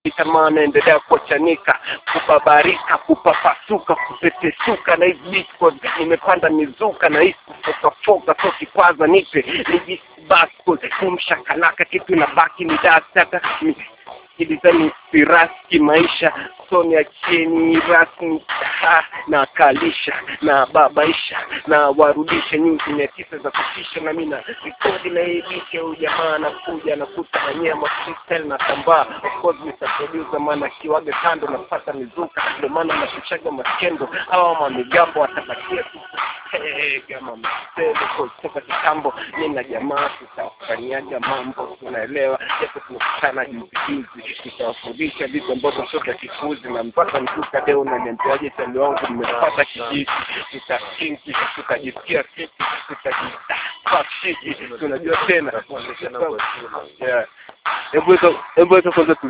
tamaa naendelea kuachanika kubabarika kupapasuka kupepesuka na hizi beat code nimepanda mizuka na hisi kufokafoka so kikwaza nipe nijisi bascode kumshakalaka kitu inabaki ni dasaka kilizani siraski maisha soni acheni rasmi ha, na kalisha na babaisha na warudisha nyuzi mia tisa za kutisha na mina rekodi na ibike huyu jamaa anakuja nakuta na nyema freestyle na tambaa of course Mr. Producer maana kiwaga kando napata mizuka ndio maana nakuchaga maskendo hawa mamigambo watabakia tu Hey, kama msele kutoka kitambo mi na jamaa tutafanyaga mambo tunaelewa japo tumekutana juzi juzi tutawafundisha vitu ambavyo sio vya kifuzi na mpaka nikuka leo unaniambiaje tani wangu mmepata kijiti tutakinki tutajisikia fiti tutajifashiki tunajua tena Yeah. hebu weka hebu weka kwanza tu